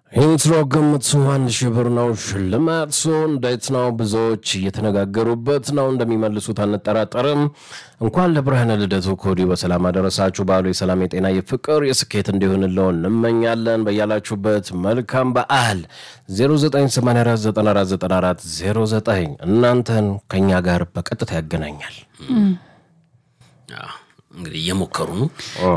ኢንትሮ ግምቱ አንድ ሺህ ብር ነው። ሽልማቱ እንዴት ነው? ብዙዎች እየተነጋገሩበት ነው። እንደሚመልሱት አንጠራጠርም። እንኳን ለብርሃነ ልደቱ ከወዲሁ በሰላም አደረሳችሁ። በዓሉ የሰላም የጤና የፍቅር የስኬት እንዲሆንለው እንመኛለን። በያላችሁበት መልካም በዓል 0984949409 እናንተን ከኛ ጋር በቀጥታ ያገናኛል። እንግዲህ እየሞከሩ ነው።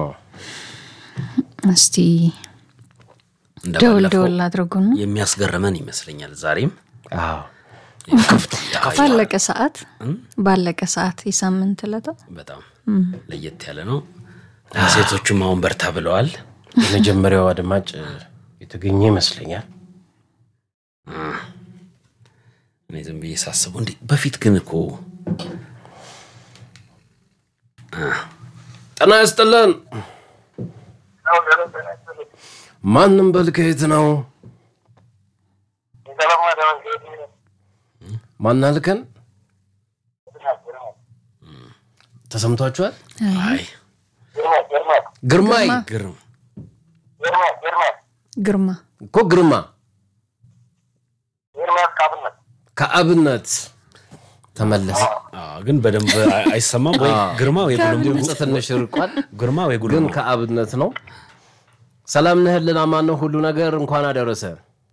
እስቲ ደውል እንደባለፈው ደውል አድርጉን። የሚያስገርመን ይመስለኛል። ዛሬም አዎ ባለቀ ሰዓት ባለቀ ሰዓት የሳምንት ዕለት በጣም ለየት ያለ ነው። ሴቶቹም አሁን በርታ ብለዋል። የመጀመሪያው አድማጭ የተገኘ ይመስለኛል። እኔ ዝም ብዬ ሳስበው እንዲህ በፊት ግን እኮ ጤና ይስጥልን። ማንም በል ከየት ነው? ማን አልከን? ተሰምቷችኋል? አይ ግርማይ ግርም ግርማ እኮ ግርማ ከአብነት ተመለሰ። አዎ፣ ግን በደንብ አይ- አይሰማም ወይ ግርማ ወይ ጉልም ድምፅ ትንሽ ርቋል፣ ግርማ ወይ ግን ጉልም ከአብነት ነው። ሰላም ነህልን? አማን ነው ሁሉ ነገር? እንኳን አደረሰ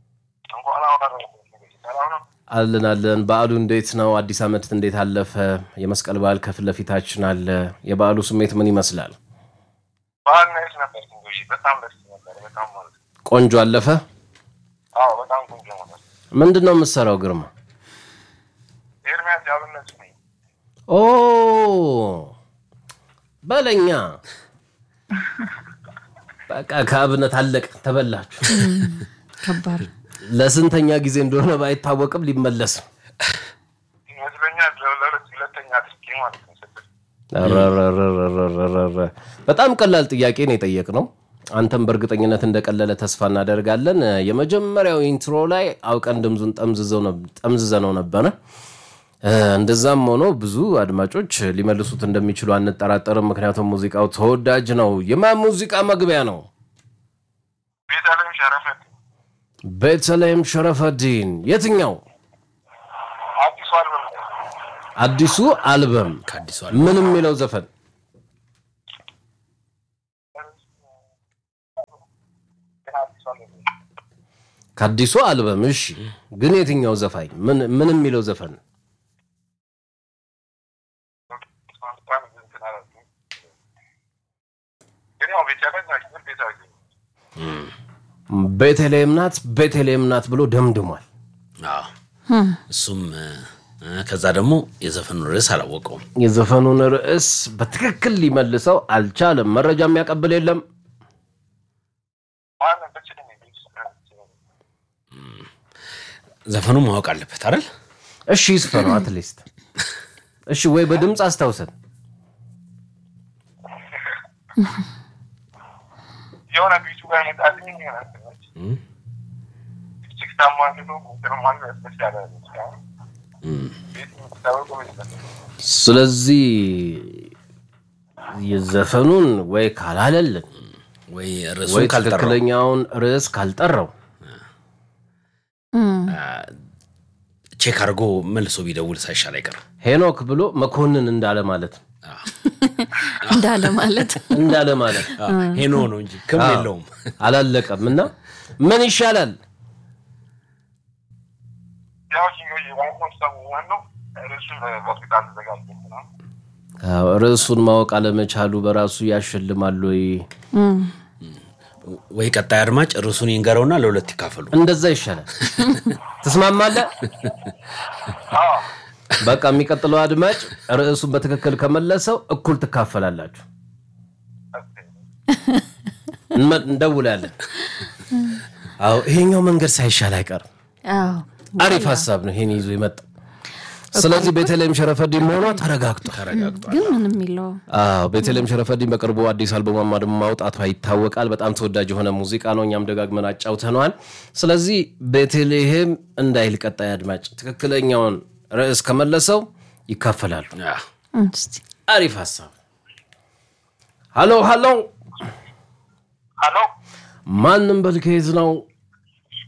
አለን አለን። በዓሉ እንዴት ነው? አዲስ ዓመት እንዴት አለፈ? የመስቀል በዓል ከፊት ለፊታችን አለ። የበዓሉ ስሜት ምን ይመስላል? ባህል ናይስ ነበር። እንግዲህ በጣም ደስ ነበር። በጣም ማለት ነው። ቆንጆ አለፈ። አዎ በጣም ቆንጆ ነበር። ምንድን ነው የምትሰራው ግርማ? ኤርሚያስ ያብነት ነኝ። ኦ በለኛ በቃ ከአብነት አለቅ ተበላችሁ። ከባድ ለስንተኛ ጊዜ እንደሆነ ባይታወቅም ሊመለስ ነው። ይመስለኛል ለሁለት ሁለተኛ አድርጌ ማለት ነው። ስድስት ረረረረረረረ። በጣም ቀላል ጥያቄ ነው የጠየቅነው። አንተም በእርግጠኝነት እንደቀለለ ተስፋ እናደርጋለን። የመጀመሪያው ኢንትሮ ላይ አውቀን ድምፁን ጠምዝዘነው ነበረ። እ፣ እንደዛም ሆኖ ብዙ አድማጮች ሊመልሱት እንደሚችሉ አንጠራጠርም። ምክንያቱም ሙዚቃው ተወዳጅ ነው። የማን ሙዚቃ መግቢያ ነው? ቤተልሔም ሸረፈት ቤተልሔም ሸረፈዲን። የትኛው አዲሱ አልበም ነው። አዲሱ አልበም? ከአዲሱ ምን የሚለው ዘፈን? ግን አዲሱ አልበም ነው። ከአዲሱ አልበም። እሺ፣ ግን የትኛው ዘፋኝ? ምን ምን የሚለው ዘፈን? እንኳን እንትን አላልኩም። ግን ያው ቤተልሔም ናት። ግን ቤተልሔም ቤተልሔም ናት፣ ቤተልሔም ናት ብሎ ደምድሟል። አዎ። እሱም እ፣ ከዛ ደግሞ የዘፈኑ ርዕስ አላወቀውም። የዘፈኑን ርዕስ በትክክል ሊመልሰው አልቻለም። መረጃ የሚያቀብል የለም። ማንም ብችል ነው ቤት ውስጥ ዘፈኑ ማወቅ አለበት አይደል? እሺ ይስፈነው አትሊስት። እሺ ወይ በድምፅ አስታውሰን። የሆነ ቤቱ ጋር መጣልኝ ይሆናል። እጅግ ታማኝሎ ግርማን ያስመሳለ ቤት የምትታወቁ ይመስላል። ስለዚህ የዘፈኑን ወይ ካላለልን ወይ ወይ ርዕሱን ካልጠራው ትክክለኛውን ርዕስ ካልጠራው ቼክ አድርጎ መልሶ ቢደውል ሳይሻል አይቀርም። ሄኖክ ብሎ መኮንን እንዳለ ማለት ነው። እንዳለ ማለት እንዳለ ማለት አዎ፣ ሄኖ ነው እንጂ ክም የለውም። አላለቀም እና ምን ይሻላል? ያው ኪንጎ ዋናው ሰው ዋናው ርዕሱን በሆስፒታል ተዘጋጅ ነው። አዎ፣ ርዕሱን ማወቅ አለመቻሉ በራሱ ያሸልማል ወይ? ወይ ቀጣይ አድማጭ ርዕሱን ይንገረውና ለሁለት ይካፈሉ። እንደዛ ይሻላል። ትስማማለህ? በቃ የሚቀጥለው አድማጭ ርዕሱን በትክክል ከመለሰው እኩል ትካፈላላችሁ። እንመ- እንደውላለን። አዎ ይሄኛው መንገድ ሳይሻል አይቀርም። አዎ አሪፍ ሀሳብ ነው ይሄን ይዞ የመጣው። ስለዚህ ቤተልሔም ሸረፈዲን መሆኗ ተረጋግጧል። ተረጋግጧል። ግን ምንም የሚለው አዎ ቤተልሔም ሸረፈዲን በቅርቡ አዲስ አልበሟ ደግሞ ማውጣቷ ይታወቃል። በጣም ተወዳጅ የሆነ ሙዚቃ ነው። እኛም ደጋግመን አጫውተነዋል። ስለዚህ ቤተልሔም እንዳይል ቀጣይ አድማጭ ትክክለኛውን ርዕስ ከመለሰው ይካፈላሉ። አዎ። እስቲ አሪፍ ሀሳብ። ሀሎ ሀሎ፣ ሀሎ ማንም በልከይዝ ነው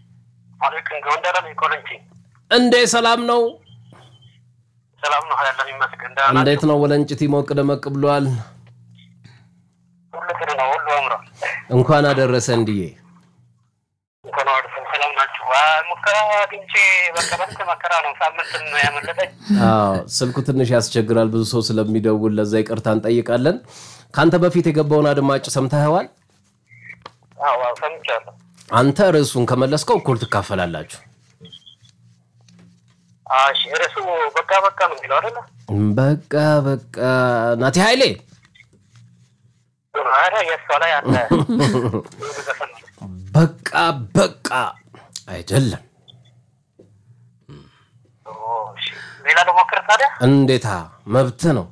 አለይኩም ጎንደር ነኝ ኮረንቲ እንዴ ሰላም ነው? ሰላም ነው ያለን ይመስገን ደህና እንዴት ነው ወለንጭቲ ሞቅ ደመቅ ብሏል? ሁሉ ጥሩ ነው ሁሉ አምሯል እንኳን አደረሰ እንድዬ። እንኳን ወደሰን ሰላም ናችሁ አይ ሙከራ አግኝቼ በቃ በስተ መከራ ነው ሳምንት ነው ያመለጠኝ አዎ ስልኩ ትንሽ ያስቸግራል፣ ብዙ ሰው ስለሚደውል ለዛ ይቅርታ እንጠይቃለን። ከአንተ በፊት የገባውን አድማጭ ሰምተኸዋል? አዎ አዎ ሰምቻለሁ አንተ ርዕሱን ከመለስከው እኩል ትካፈላላችሁ። እሺ ርዕሱ በቃ በቃ ነው የሚለው አይደለ በቃ በቃ ናቲ ኃይሌ ኧረ የእሷ ላይ አለ ብዙ ዘፈን ነው። በቃ በቃ አይደለም ኦ፣ እሺ። ሌላ ልሞክር ታዲያ እንዴታ መብት ነው።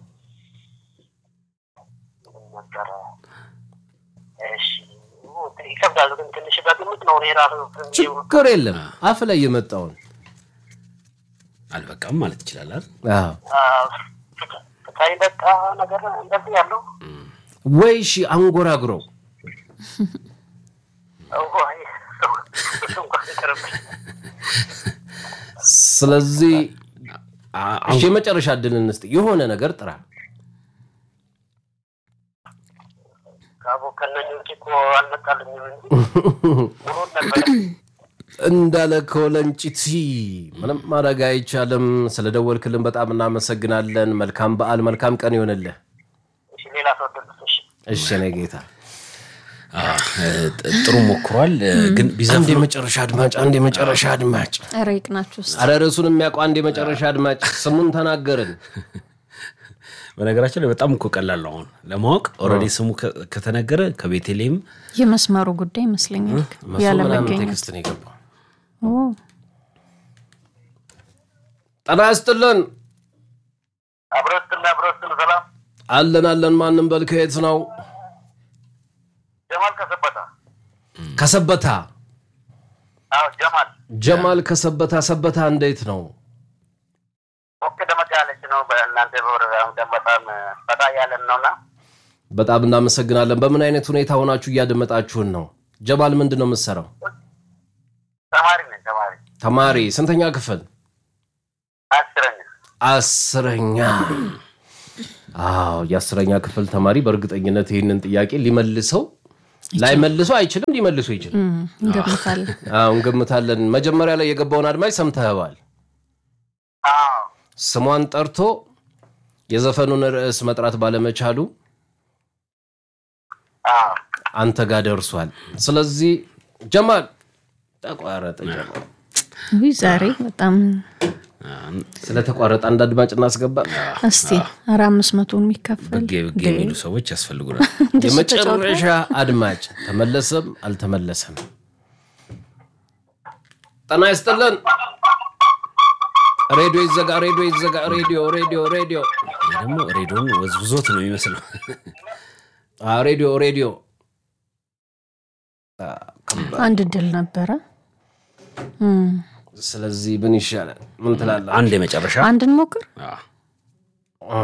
ነበረ እሺ ይከብዳል ግን ትንሽ በግምት ነው እኔ ራሱ ችግር የለም አፍ ላይ የመጣውን አልበቃም ማለት ይችላል አይደል? አዎ። ፍቃይ በቃ ነገር እንደዚህ ያለው ወይ ሺ አንጎራጉረው አይ፣ እሱ እንኳን ይቅርብኝ። ስለዚህ አ- እሺ የመጨረሻ እድል እንስጥ። የሆነ ነገር ጥራ። ካቦ ከነኝ ውጭ እኮ አልመጣልኝም እንጂ ሙሉን ነበር እንዳለ ከወለንጭቲ ምንም ማድረግ አይቻልም። ስለደወልክልን በጣም እናመሰግናለን። መልካም በዓል፣ መልካም ቀን ይሆንልህ። እሺ ሌላ ሰው ደልሶሽ እሺ እኔ ጌታ አ፣ ጥ- ጥሩ ሞክሯል እ፣ ግን አንድ ቢዘፍኑ የመጨረሻ አድማጭ፣ አንድ የመጨረሻ አድማጭ። ኧረ ይቅናችሁ ውስጥ አረ ርዕሱን የሚያውቀው አንድ የመጨረሻ አድማጭ ስሙን ተናገርን። በነገራችን ላይ በጣም እኮ ቀላል ነው አሁን ለማወቅ ኦልሬዲ ስሙ ከ- ከተነገረ ከቤተልሔም የመስመሩ ጉዳይ ይመስለኛል መቶ ምናምን ያለመገኘት ቴክስት ነው የገባው። ኦ፣ ጤና ይስጥልን። አብሮትን አብሮትን ሰላም አለን አለን። ማንም በል ከየት ነው? ጀማል ከሰበታ ከሰበታ አዎ ጀማል ጀማል ከሰበታ። ሰበታ እንዴት ነው? ሞቅ ደመቅ ያለች ነው በእናንተ በወረዳ በጣም ፈታ ያለን ነውና በጣም እናመሰግናለን። በምን አይነት ሁኔታ ሆናችሁ እያደመጣችሁን ነው? ጀማል ምንድን ነው የምትሰራው? ተማሪ ነኝ ተማሪ ተማሪ ስንተኛ ክፍል? አስረኛ አስረኛ አዎ የአስረኛ ክፍል ተማሪ በእርግጠኝነት ይህንን ጥያቄ ሊመልሰው ላይመልሰው አይችልም፣ ሊመልሰው ይችላል። እም፣ እንገምታለን። አዎ እንገምታለን። መጀመሪያ ላይ የገባውን አድማጭ ሰምተኸዋል። አዎ ስሟን ጠርቶ የዘፈኑን ርዕስ መጥራት ባለመቻሉ አዎ አንተ ጋር ደርሷል። ስለዚህ ጀማል ተቋረጠ። ጀማል ውይ ዛሬ በጣም ስለተቋረጠ አንድ አድማጭ እናስገባ። እስቲ ኧረ አምስት መቶን የሚከፈል ብጌ ብጌ የሚሉ ሰዎች ያስፈልጉናል። እንደሱ የመጨረሻ አድማጭ ተመለሰም አልተመለሰም። ጤና ይስጥልን። ሬዲዮ ይዘጋ፣ ሬዲዮ ይዘጋ፣ ሬዲዮ ሬዲዮ ሬዲዮ ይህ ደግሞ ሬዲዮን ወዝብዞት ነው የሚመስለው። አ፣ ሬዲዮ ሬዲዮ አንድ ድል ነበረ። እም፣ ስለዚህ ምን ይሻላል? ምን ትላለህ? አንድ የመጨረሻ አንድን ሞክር። አ፣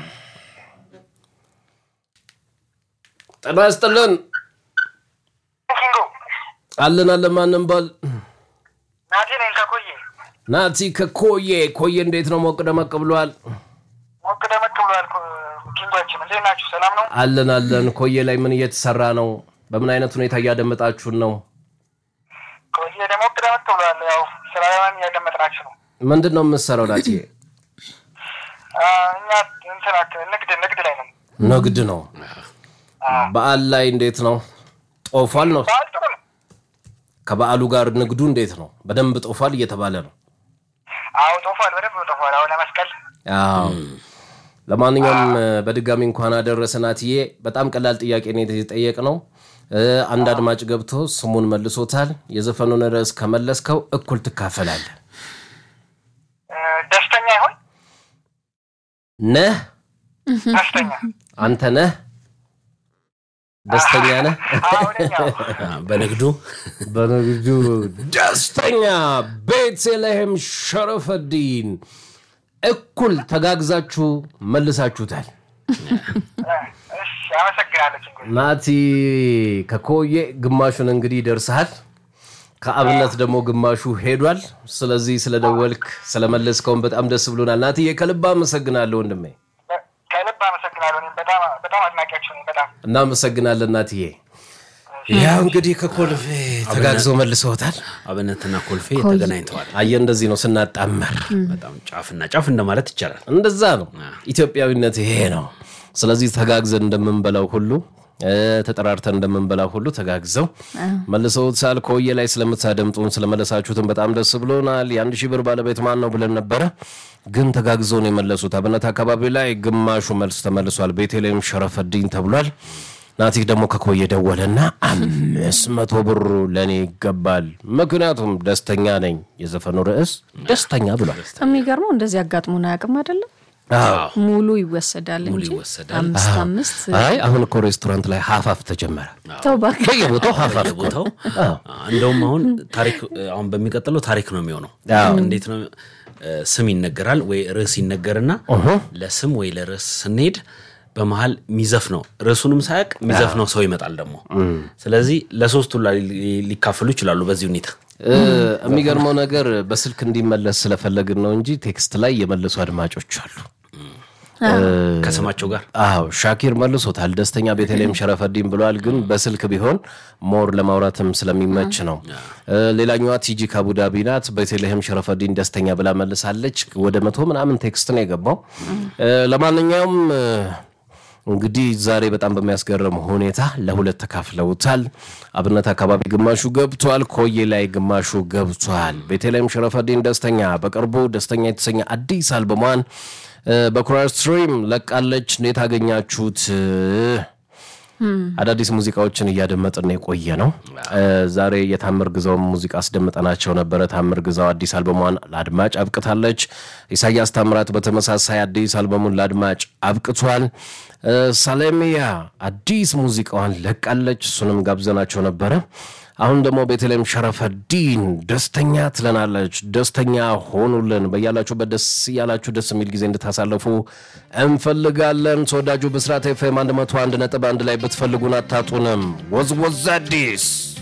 ጤና ይስጥልን። ኪንጎ አለን አለን። ማንም በል ናቲ ነኝ ከቆየ ናቲ ከኮዬ ኮዬ፣ እንዴት ነው? ሞቅ ደመቅ ብሏል። ሞቅ ደመቅ ብሏል ኪንጓችን እንዴት ናችሁ ሰላም ነው አለን አለን። ኮዬ ላይ ምን እየተሰራ ነው? በምን አይነት ሁኔታ እያደመጣችሁን ነው? ቆየ ደግሞ ሞቅ ደመቅ ብሏል ያው ስራን እያደመጥናችሁ ነው ምንድን ነው የምትሰራው ናቲ? አ፣ እኛ እንትን አክ- ንግድ ንግድ ላይ ነን ንግድ ነው። በዓል ላይ እንዴት ነው? ጦፏል ነው? በዓል ጥሩ ነው ከበዓሉ ጋር ንግዱ እንዴት ነው? በደንብ ጦፏል እየተባለ ነው። አዎ ጦፏል በደንብ ጦፏል አሁን ለመስቀል አዎ። ለማንኛውም በድጋሚ እንኳን አደረሰ ናትዬ። በጣም ቀላል ጥያቄ ነው የተጠየቅነው። እ፣ አንድ አድማጭ ገብቶ ስሙን መልሶታል። የዘፈኑን ርዕስ ከመለስከው እኩል ትካፈላለህ። እ፣ ደስተኛ ይሆን ነህ ደስተኛ አንተ ነህ ደስተኛ ነህ? አሁንኛው አ፣ በንግዱ በንግዱ ደስተኛ ቤተልሔም ሸረፈዲን እኩል ተጋግዛችሁ መልሳችሁታል። እሺ አመሰግናለሁ ኪንጎ ናቲ ከኮዬ ግማሹን እንግዲህ ደርሰሃል። ከአብነት ደግሞ ግማሹ ሄዷል። ስለዚህ ስለደወልክ ስለመለስከውን በጣም ደስ ብሎናል። ናትዬ ከልብ አመሰግናለሁ ወንድሜ። ከልብ አመሰግናለሁ። እኔም በጣም በጣም አድናቂያችሁ ነኝ። በጣም እናመሰግናለን ናትዬ። ያው እንግዲህ ከኮልፌ ተጋግዘው መልሰውታል። አብነትና ኮልፌ ተገናኝተዋል። አየህ እንደዚህ ነው ስናጣመር፣ በጣም ጫፍና ጫፍ እንደማለት ይቻላል። እንደዛ ነው ኢትዮጵያዊነት ይሄ ነው። ስለዚህ ተጋግዘን እንደምንበላው ሁሉ እ፣ ተጠራርተን እንደምንበላው ሁሉ ተጋግዘው መልሰውታል። ከወየ ላይ ስለምታደምጡን ስለመለሳችሁትን በጣም ደስ ብሎናል። የአንድ ሺህ ብር ባለቤት ማን ነው ብለን ነበረ፣ ግን ተጋግዘው ነው የመለሱት። አብነት አካባቢ ላይ ግማሹ መልስ ተመልሷል። ቤተልሔም ሸረፈድኝ ተብሏል። ናቲክ ደግሞ ከኮየ ደወለና አምስት መቶ ብሩ ለእኔ ይገባል፣ ምክንያቱም ደስተኛ ነኝ። የዘፈኑ ርዕስ ደስተኛ ብሏል። የሚገርመው እንደዚህ አጋጥሞን አያውቅም አይደለም። ሙሉ ይወሰዳል እንጂ ይወሰዳል። አምስት አምስት አይ አሁን እኮ ሬስቶራንት ላይ ሀፋፍ ተጀመረ። ተው እባክህ። በየቦታው ሀፋፍ እኮ ቦታው እንደውም አሁን ታሪክ አሁን በሚቀጥለው ታሪክ ነው የሚሆነው። እንዴት ነው እ፣ ስም ይነገራል ወይ ርዕስ ይነገርና ለስም ወይ ለርዕስ ስንሄድ በመሀል ሚዘፍ ነው ርዕሱንም ሳያውቅ ሚዘፍ ነው ሰው ይመጣል ደግሞ። ስለዚህ ለሶስቱ ላ ሊካፈሉ ይችላሉ በዚህ ሁኔታ። እ፣ የሚገርመው ነገር በስልክ እንዲመለስ ስለፈለግን ነው እንጂ ቴክስት ላይ የመለሱ አድማጮች አሉ። ከስማቸው ጋር አዎ ሻኪር መልሶታል። ደስተኛ ቤተልሔም ሸረፈዲን ብለዋል። ግን በስልክ ቢሆን ሞር ለማውራትም ስለሚመች ነው። እ፣ ሌላኛዋ ቲጂ ከአቡዳቢ ናት። ቤተልሔም ሸረፈዲን ደስተኛ ብላ መልሳለች። ወደ መቶ ምናምን ቴክስት ነው የገባው። እ፣ ለማንኛውም እ፣ እንግዲህ ዛሬ በጣም በሚያስገርም ሁኔታ ለሁለት ተካፍለውታል። አብነት አካባቢ ግማሹ ገብቷል፣ ኮዬ ላይ ግማሹ ገብቷል። ቤተልሔም ሸረፈዲን ደስተኛ በቅርቡ ደስተኛ የተሰኘ አዲስ አልበሟን እ፣ በኩራር ስትሪም ለቃለች። እንዴት አገኛችሁት? አዳዲስ ሙዚቃዎችን እያደመጥን የቆየ ነው። እ፣ ዛሬ የታምር ግዛውን ሙዚቃ አስደምጠናቸው ነበረ። ታምር ግዛው አዲስ አልበሟን ለአድማጭ አብቅታለች። ኢሳያስ ታምራት በተመሳሳይ አዲስ አልበሙን ለአድማጭ አብቅቷል። እ፣ ሳሌሚያ አዲስ ሙዚቃዋን ለቃለች። እሱንም ጋብዘናቸው ነበረ። አሁን ደግሞ ቤተልሔም ሸረፈዲን ደስተኛ ትለናለች። ደስተኛ ሆኑልን። በያላችሁበት ደስ እያላችሁ ደስ የሚል ጊዜ እንድታሳልፉ እንፈልጋለን። ተወዳጁ ብስራት ኤፍኤም 101 ነጥብ አንድ ላይ ብትፈልጉን አታጡንም። ወዝወዝ አዲስ